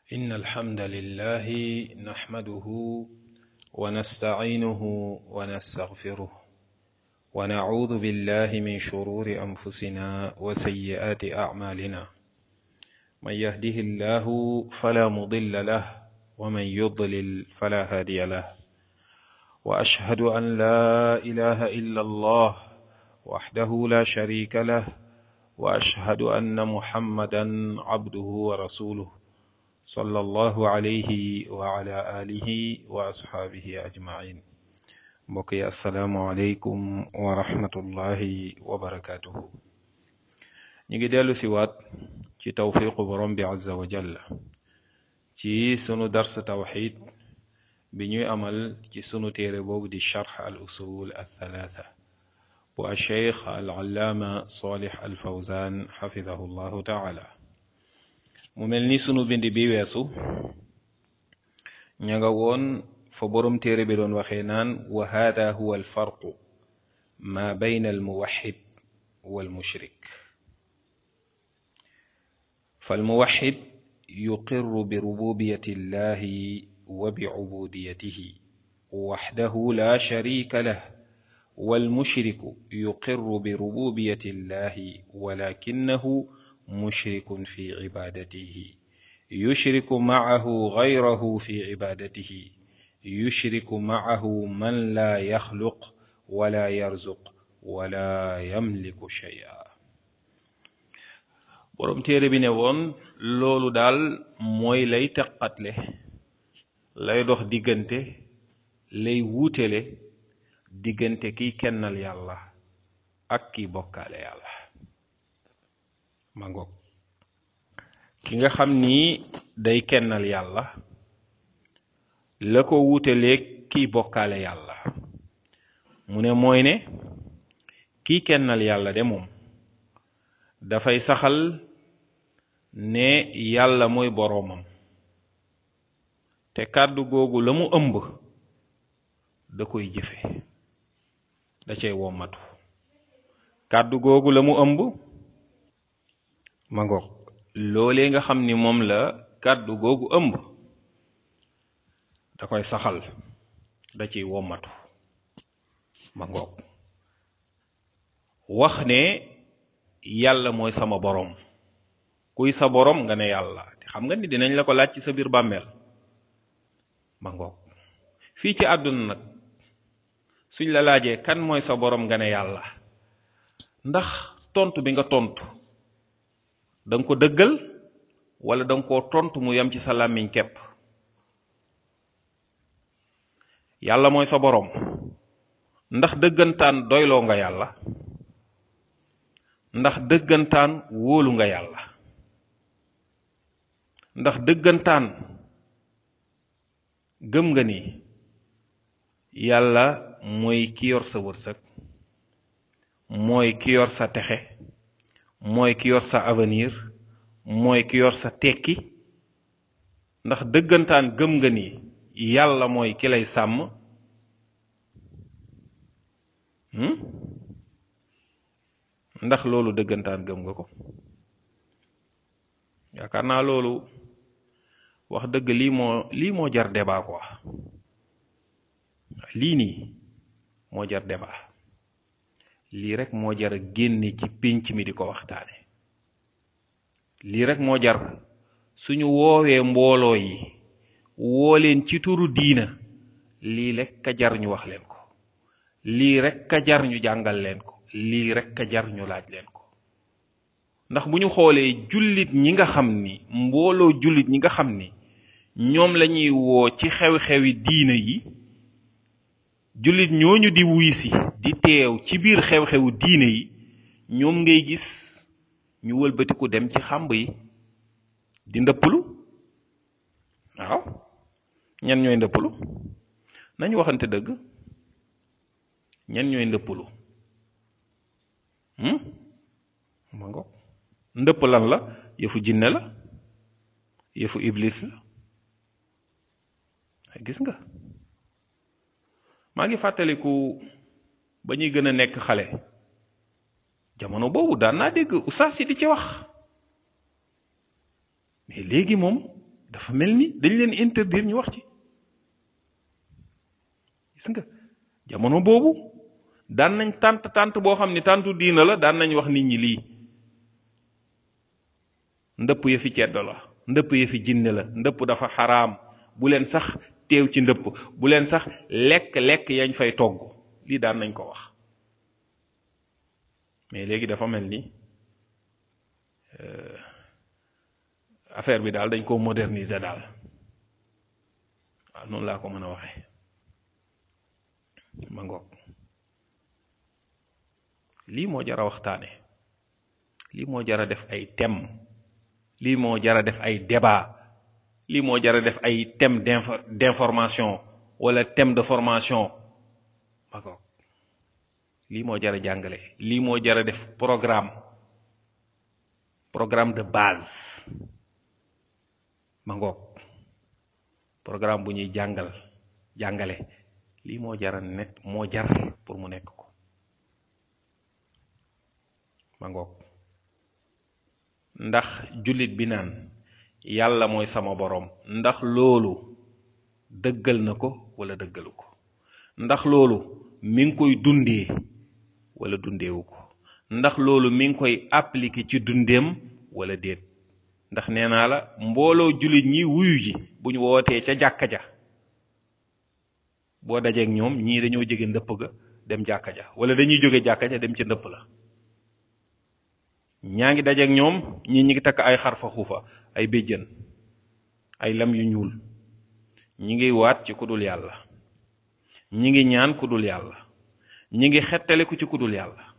إن الحمد لله نحمده ونستعينه ونستغفره ونعوذ بالله من شرور أنفسنا وسيئات أعمالنا من يهده الله فلا مضل له ومن يضلل فلا هادي له وأشهد أن لا إله إلا الله وحده لا شريك له وأشهد أن محمدا عبده ورسوله صلى الله عليه وعلى آله وأصحابه أجمعين mbokk yi asalaamualeykum wa rahmatullahi wa barakaatuhu ñu ngi dellu si waat ci tawfiqu borom bi azza wa jalla ci sunu dars tawxid bi ñuy amal ci sunu téere boobu di charx al usul al thalaatha bu alcheikh al allaama salih al fawzan xafidahu llahu taala mu mel ni sunu bind bi weesu ña nga woon fa borom téere bi doon waxee naan wa hada huwa alfarqu ma bayna almuwaxid walmushrik فالموحد يقر بربوبية الله وبعبوديته وحده لا شريك له والمشرك يقر بربوبية الله ولكنه مشرك في عبادته يشرك معه غيره في عبادته يشرك معه من لا يخلق ولا يرزق ولا يملك شيئا borom téere bi ne woon loolu daal mooy lay teqatle lay dox diggante lay wuutele diggante kiy kennal yàlla ak kiy bokkaale yàlla ma ngoog ki nga xam ni day kennal yàlla la ko wuuteleeg kiy bokkaale yàlla mu ne mooy ne kiy kennal yàlla de moom dafay saxal ne yàlla mooy boroomam te kàddu googu la mu ëmb da koy jëfe da cay wommatu kàddu googu la mu ëmb ma ngoog loolee nga xam ni moom la kàddu googu ëmb da koy saxal da ciy wommatu ma ngoog wax ne yàlla mooy sama boroom kuy sa boroom nga ne yàlla te xam nga ni dinañ la ko laaj ci sa biir bàmmeel ma ngoog fii ci àdduna nag suñ la laajee kan mooy sa boroom nga ne yàlla ndax tontu bi nga tontu da nga ko dëggal wala da nga koo tontu mu yem ci sa làmmiñ kepp yàlla mooy sa boroom ndax dëggantaan doyloo nga yàlla ndax dëggantaan wóolu nga yàlla ndax dëggantaan gëm nga ni yàlla mooy ki yor sa wërsëg mooy ki yor sa texe mooy ki yor sa avenir mooy ki yor sa tekki ndax dëggantaan gëm nga ni yàlla mooy ki lay sàmm ndax loolu dëggantaan gëm nga ko yaakaar naa loolu wax dëgg lii moo lii moo jar débat quoi lii nii moo jar débat lii rek moo jar a génne ci pénc mi di ko waxtaane lii rek moo jar suñu woowee mbooloo yi woo leen ci turu diina lii rek ka jar ñu wax leen ko lii rek ka jar ñu jàngal leen ko lii rek ka jar ñu laaj leen ko ndax bu ñu xoolee jullit ñi nga xam ni mbooloo jullit ñi nga xam ni ñoom lañuy woo ci xew-xewi diina yi jullit ñooñu di wuy si di teew ci biir xew-xewu diina yi ñoom ngay gis ñu wëlbatiku dem ci xàmb yi di ndëppalu waaw ñan ñooy ndëppalu nañu waxante dëgg ñan ñooy ndëppalu ma ngo ndëpp lan la yëfu jinne la yëfu iblis la gis nga maa ngi fàttaliku ba ñuy gën a nekk xale jamono boobu daan naa dégg ustaas yi di ci wax mais léegi moom dafa mel ni dañ leen interdire ñu wax ci gis nga jamono boobu daan nañ tànt tànt boo xam ni tàntu diina la daan nañ wax nit ñi lii ndëpp ya fi ceddo la ndëpp ya fi jinne la ndëpp dafa xaraam bu leen sax teew ci ndëpp bu leen sax lekk lekk yañ fay togg lii daan nañ ko wax mais léegi dafa mel ni affaire bi daal dañ ko moderniser daal waaw noonu laa ko mën a waxee ma ngoog lii moo jar a waxtaane lii moo jar a def ay thème lii moo jar a def ay débat lii moo jar a def ay thème d'information wala thème de formation ma ngoog lii moo jar a jàngale lii moo jar a def programme programme de base ma ngoog programme bu ñuy jàngal jàngale lii moo jar a net moo jar pour mu nekk ko ma ngoog ndax jullit bi naan yàlla mooy sama boroom ndax loolu dëggal na ko wala dëggalu ko ndax loolu mi ngi koy dundee wala dundeewu ko ndax loolu mi ngi koy appliquer ci dundeem wala déet ndax nee naa la mbooloo jullit ñi wuyu ji bu ñu wootee ca jàkka ja boo dajeek ñoom ñii dañoo jóge ndëpp ga dem jàkka ja wala dañuy jóge jàkka ja dem ca ndëpp la ñaa ngi dajeek ñoom ñii ñi ngi takk ay xarfa xuufa ay béjjën ay lam yu ñuul ñi ngi waat ci kudul yàlla ñi ngi ñaan kudul yàlla ñi ngi xettaliku ci kudul yàlla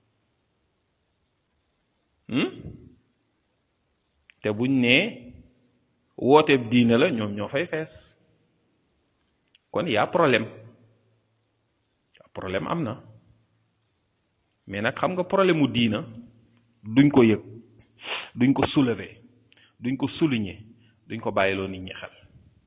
te buñ nee wooteeb diina la ñoom ñoo fay fees kon yaa problème problème am na mais nag xam nga problème mu diina duñ ko yëg duñ ko soulever duñ ko souligner duñ ko bàyyiloo nit ñi xel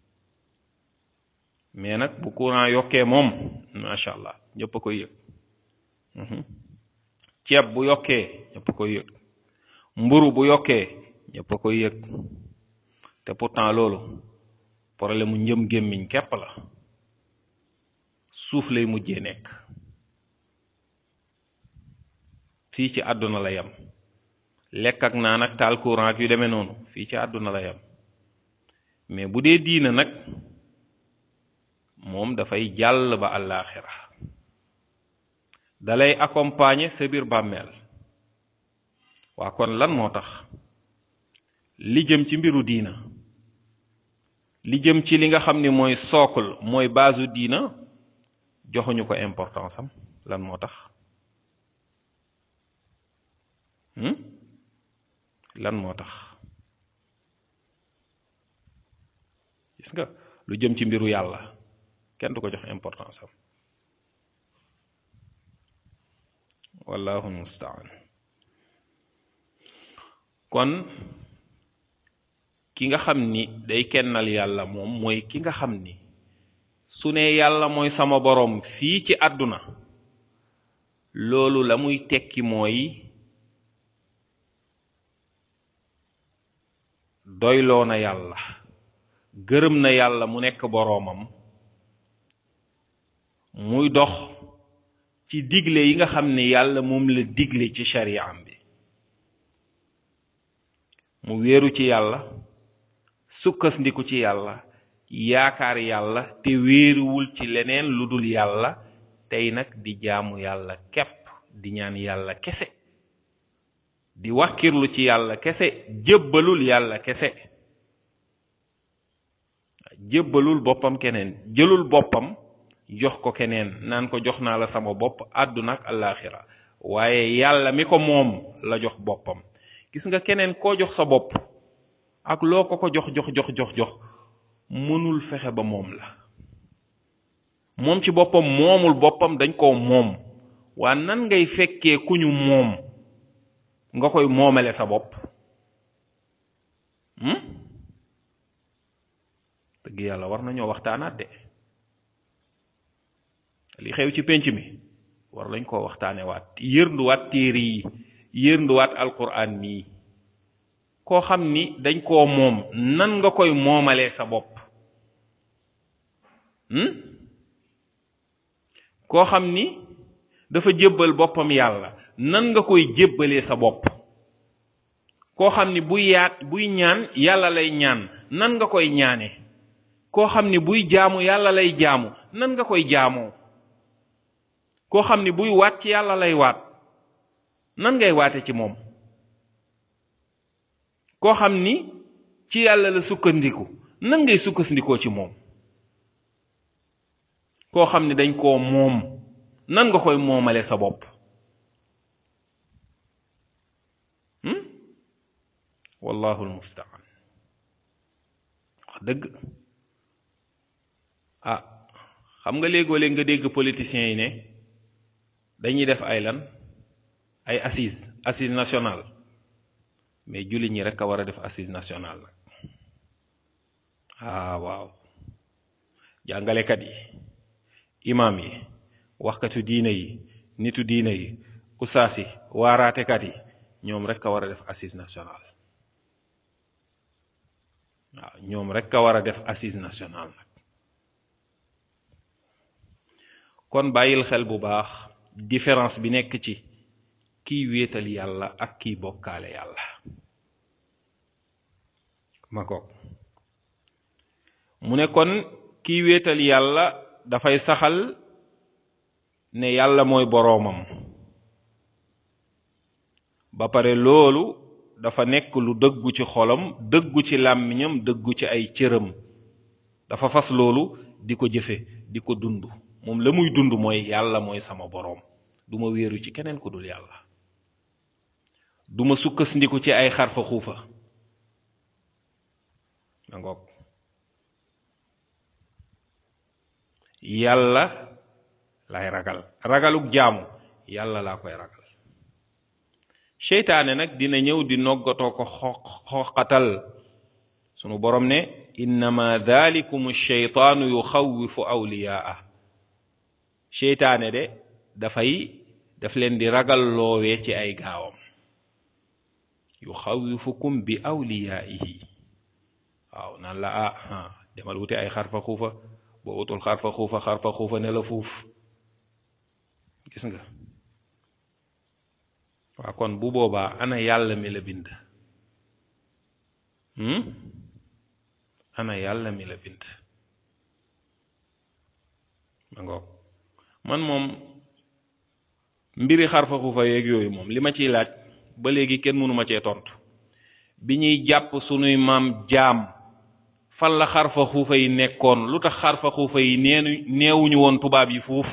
mais nag bu courant yokkee moom macha allah ñëpp a koy yëg ceeb bu yokkee ñëpp a koy yëg mburu bu yokkee ñëpp a koy yëg te pourtant loolu problème mu njëm gémmiñ képp la suuf lay mujjee nekk fii ci àdduna la yem lekk ak naan ak taal courant ak yu demee noonu fii ci àdduna la yem mais bu dee diina nag moom dafay jàll ba àllaaxira dalay accompagner sa biir bàmmeel waa kon lan moo tax li jëm ci mbiru diina li jëm ci li nga xam ni mooy socle mooy baasu diina joxuñu ko importance am lan moo tax lan moo tax gis nga lu jëm ci mbiru yàlla kenn du ko jox importance am wallahu mustaan kon ki nga xam ni day kennal yàlla moom mooy ki nga xam ni su ne yàlla mooy sama boroom fii ci àdduna loolu la muy tekki mooy doyloo na yàlla gërëm na yàlla mu nekk boroomam muy dox ci digle yi nga xam ne yàlla moom la digle ci shari'am bi mu wéeru ci yàlla sukkandiku ci yàlla yaakaar yàlla te wéeruwul ci leneen lu dul yàlla tey nag di jaamu yàlla képp di ñaan yàlla kese di wàkkirlu ci yàlla kese jébbalul yàlla kese jébbalul boppam keneen jëlul boppam jox ko keneen naan ko jox naa la sama bopp àdduna ak àllaaxira waaye yàlla mi ko moom la jox boppam gis nga keneen koo jox sa bopp ak loo ko ko jox jox jox jox jox mënul fexe ba moom la moom ci boppam moomul boppam dañ koo moom waa nan ngay fekkee ku ñu moom nga koy moomale sa bopp dëgg yàlla war nañoo waxtaanaat de li xew ci pénc mi war lañ koo waxtaane waat yërnduwaat téere yi yërnduwaat alquran mii koo xam ni dañ koo moom nan nga koy moomalee sa bopp koo xam ni dafa jébbal boppam yàlla nan nga koy jébbalee sa bopp koo xam ni buy yaat buy ñaan yàlla lay ñaan nan nga koy ñaane koo xam ni buy jaamu yàlla lay jaamu nan nga koy jaamoo koo xam ni buy waat ci yàlla lay waat nan ngay waate ci moom koo xam ni ci yàlla la sukkandiku nan ngay sukkandikoo ci moom koo xam ni dañ koo moom nan nga koy moomale sa bopp wallahu almustaan wax dëgg ah xam nga léegoo-léeg nga dégg politiciens yi ne dañuy def ay lan ay assise assise nationale mais jullit ñi rek a war a def assise nationale nag ah waaw jàngalekat yi imam yi waxkatu diine yi nitu diine yi usaas yi waaraatekat yi ñoom rek a war a def assise nationale waaw ñoom rek a war a def assise nationale nag kon bàyyil xel bu baax différence bi nekk ci kiy wéetal yàlla ak kiy bokkaale yàlla ma ko mu ne kon kiy wéetal yàlla dafay saxal ne yàlla mooy boroomam ba pare loolu dafa nekk lu dëggu ci xolam dëggu ci làmmiñam dëggu ci ay cëram dafa fas loolu di ko jëfe di ko dund moom la muy dund mooy yàlla mooy sama boroom duma wéeru ci keneen ku dul yàlla duma sukkandiku ci ay xarfa xuufa ma ngoog yàlla lay ragal ragaluk jaamu yàlla laa koy ragal seytaane nag dina ñëw di noggatoo ko xoqatal sunu borom ne innama dhalikum sheytaanu yuxawifu awliyaa seytaane de dafay daf leen di ragal loowee ci ay gaawam yuxawifukum bi awliyaihi waaw naan la ah demal wuti ay xarfa xuufa boo utul xarfa xuufa xarfa xuufa ne la fuuf gis nga waa kon bu boobaa ana yàlla mi la bind ana yàlla mi la bind ma ngoog man moom mbiri xarfa xuufa yeeg yooyu moom li ma ciy laaj ba léegi kenn mënu ma cee tontu bi ñuy jàpp sunuy maam jaam fan la xarfa xuufa yi nekkoon lu tax xarfa xuufa yi neenu neewuñu woon tubaab yi fuuf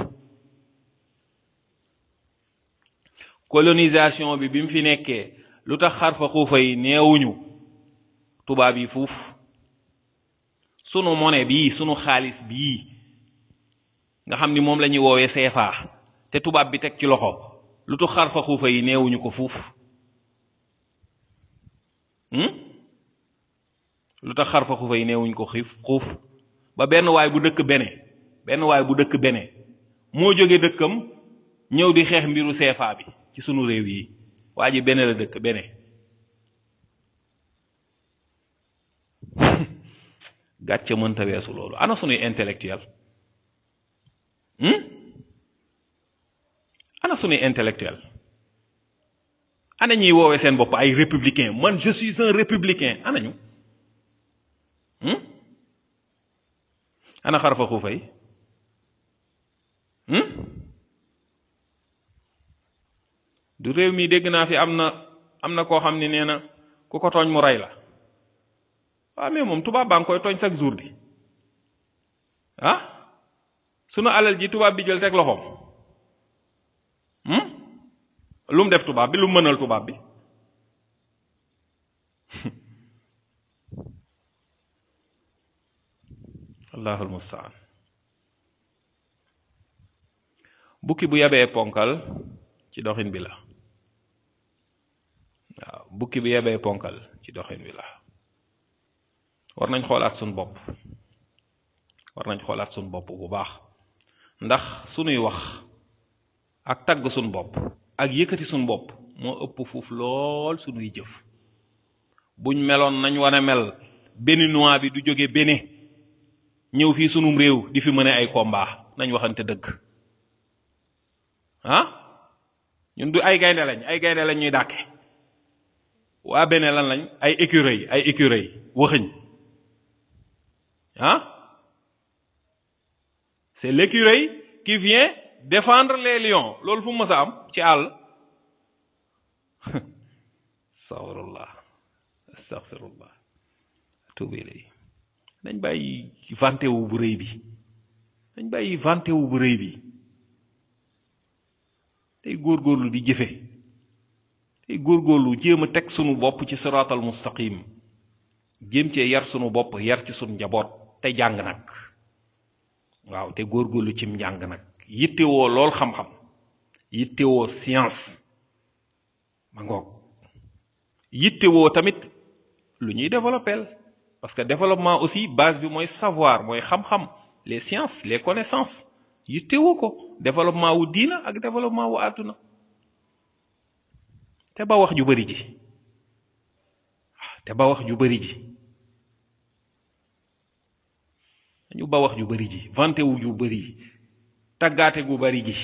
colonisation bi bi mu fi nekkee lu tax xarfa xuufa yi neewuñu tubaab yi fuuf sunu monnaie bii sunu xaalis bii nga xam ni moom la ñuy woowee CFA te tubaab bi teg ci loxo lu tax xarfa xuufa yi neewuñu ko fuuf lu tax xarfa xuufa yi neewuñ ko xiif xuuf ba benn waay bu dëkk bene benn waay bu dëkk bene moo jóge dëkkam ñëw di xeex mbiru CFA bi ci sunu réew yi waa ji bene la dëkk bene gàcce mënta weesu loolu ana sunuy intellectuel ana sunuy intellectuel ana ñuy woowee seen bopp ay républicain man je suis un républicain ana ñu ana xarfa xuufa yi du réew mi dégg naa fi am na am na koo xam ni nee na ku ko tooñ mu rey la waaw mais moom tubaab baa ngi koy tooñ chaque jour di ah sunu alal ji tubaab bi jël teg loxoom lu mu def tubaab bi lu mu mënal tubaab bi allahul mustaan bukki bu yabee ponkal ci doxin bi la waaw bukki bu yabee ponkal ci doxin bi la war nañ xoolaat suñ bopp war nañ xoolaat suñ bopp bu baax ndax sunuy wax ak tagg suñ bopp ak yëkkati suñ bopp moo ëpp fuuf lool sunuy jëf buñ meloon nañ war a mel béninois bi du jóge Bénin ñëw fii sunum réew di fi mën ay combat nañ waxante dëgg ah ñun du ay gaynde lañ ay gaynde lañ ñuy dàkke waa Bénin lan lañ ay écureuil ay écureuil waxëñ ah c'est l'écureuil qui vient défendre les lions loolu fu mu mës a am ci àll astaghfirullah astaghfirullah tuubi lay dañ bàyyi vanté wu bu rëy bi dañ bàyyi vanté wu bu rëy bi tey góorgóorlu di jëfe tey góorgóorlu jéem a teg sunu bopp ci siraatal mustaqim jéem cee yar sunu bopp yar ci sunu njaboot te jàng nag waaw te góorgóorlu cim njàng nag yittewoo lool xam-xam yittewoo science ma ngoog yittewoo tamit lu ñuy développeel parce que développement aussi base bi mooy savoir mooy xam-xam les sciences les connaissances yittewoo ko développement wu diina ak développement wu àdduna te ba wax ju bari ji te ba wax ju bari ji dañu ba wax ju bari ji vanté wu ju bari ji taggaate gu bari gi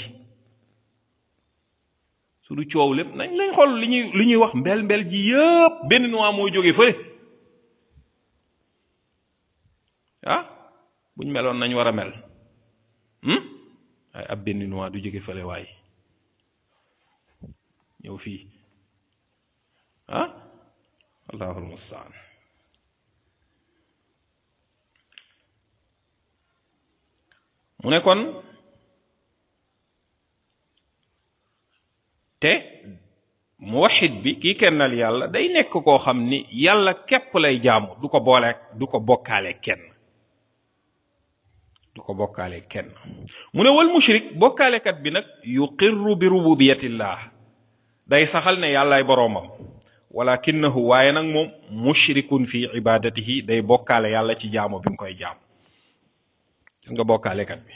su du coow lépp nañ lañ xool li ñuy li ñuy wax mbel mbel ji yëpp benn noix mooy jóge fële ah buñ meloon nañ war a mel waaye ab benn noix du jóge fële waaye ñëw fii ah allahul mustaan mu ne kon te muwaxid bi kii kennal yàlla day nekk koo xam ni yàlla képp lay jaamu du ko boole du ko bokkaale kenn du ko bokkaale kenn mu ne wal mushrik bokkaalekat bi nag yuqirru bi rububiyatillah day saxal ne yàllaay boroomam walakinahu waaye nag moom mushrikun fi ibadatihi day bokkaale yàlla ci jaamu bi mu koy jaamu gis nga bokkaalekat bi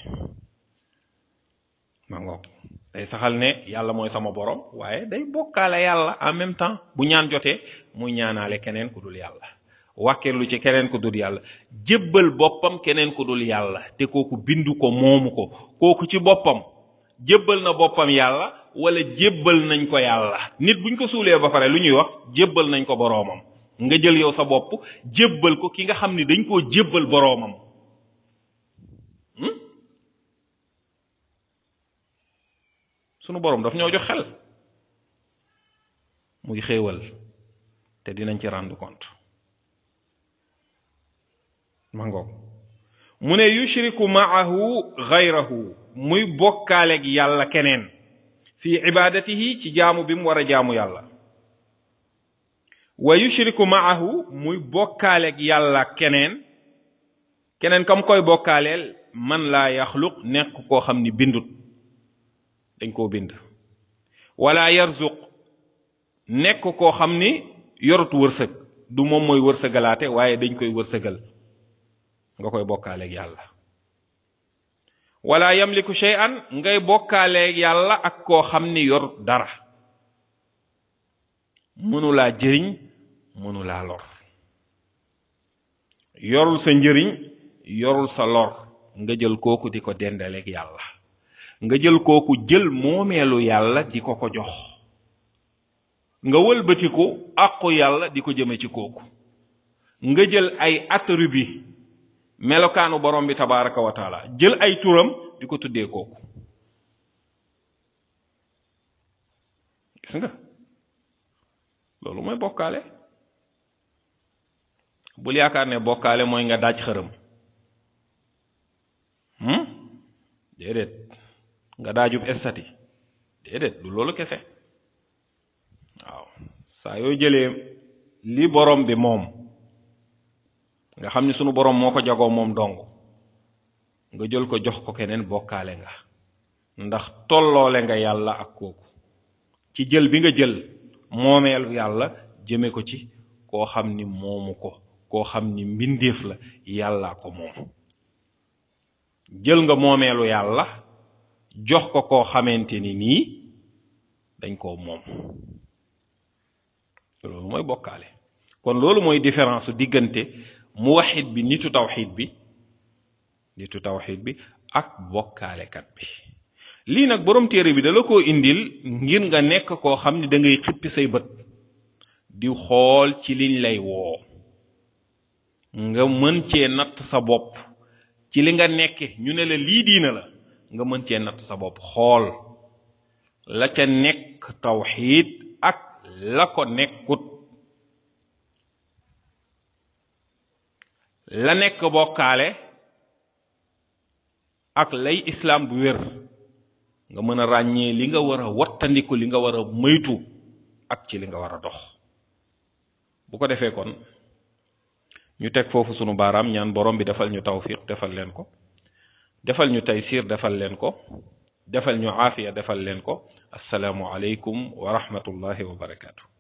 ma ngoog day saxal ne yàlla mooy sama borom waaye day bokkaale yàlla en même temps bu ñaan jotee muy ñaanaale keneen ku dul yàlla wàkkeerlu ci keneen ku dul yàlla jébbal boppam keneen ku dul yàlla te kooku bindu ko moomu ko kooku ci boppam jébbal na boppam yàlla wala jébbal nañ ko yàlla nit buñ ko suulee ba pare lu ñuy wax jébbal nañ ko boroomam nga jël yow sa bopp jébbal ko ki nga xam ni dañ koo jébbal boroomam sunu boroom daf ñoo jox xel muy xéewal te dinañ ci rendre compte mangoog mu ne yushriku maahu gayrahu muy bokkaaleeg yàlla keneen fi ibadatihi ci jaamu bi mu war a jaamu yàlla wa yushriku maahu muy bokkaaleeg yàlla keneen keneen kam koy bokkaaleel man laa yaxluq nekk koo xam ni bindut dañ koo bind wala yarzuq nekk koo xam ni yorut wërsëg du moom mooy wërsëgalaate waaye dañ koy wërsëgal nga koy bokkaaleeg yàlla wala yamliku shay'an ngay bokkaaleeg yàlla ak koo xam ni yorut dara mënulaa jëriñ mënulaa lor yorul sa njëriñ yorul sa lor nga jël kooku di ko dendaleeg yàlla nga jël kooku jël moomeelu yàlla di ko ko jox nga wëlbatiku àqu yàlla di ko jëme ci kooku nga jël ay attribut melokaanu borom bi tabaraka wa taala jël ay turam di ko tuddee kooku gis nga loolu mooy bokkaale bul yaakaar ne bokkaale mooy nga daaj xërëm déedéet nga daajub estati déedéet du loolu kese waaw saa yoo jëlee li borom bi moom nga xam ni sunu borom moo ko jagoo moom dong nga jël ko jox ko keneen bokkaale nga ndax tolloole nga yàlla ak kooku ci jël bi nga jël moomeelu yàlla jëme ko ci koo xam ni moomu ko koo xam ni mbindeef la yàlla ko moom jël nga moomeelu yàlla jox ko koo xamante ni nii dañ koo moom loolu mooy bokkaale kon loolu mooy différence su diggante muwahid bi nitu tawxid bi nitu tawxid bi ak bokkaalekat bi lii nag borom téere bi dala koo indil ngir nga nekk koo xam ne da ngay xippi say bët di xool ci liñ lay woo nga mën cee natt sa bopp ci li nga nekke ñu ne la lii diina la nga mën cee natt sa bopp xool la ca nekk tawxiid ak la ko nekkut la nekk bokkaale ak lay islaam bu wér nga mën a ràññee li nga war a wattandiku li nga war a moytu ak ci li nga war a dox bu ko defee kon ñu teg foofu sunu baaraam ñaan borom bi defal ñu tawfiq defal leen ko defal ñu taysir defal leen ko defal ñu aafiya defal leen ko assalaamu aleykum wa rahmatullahi wa barakaatu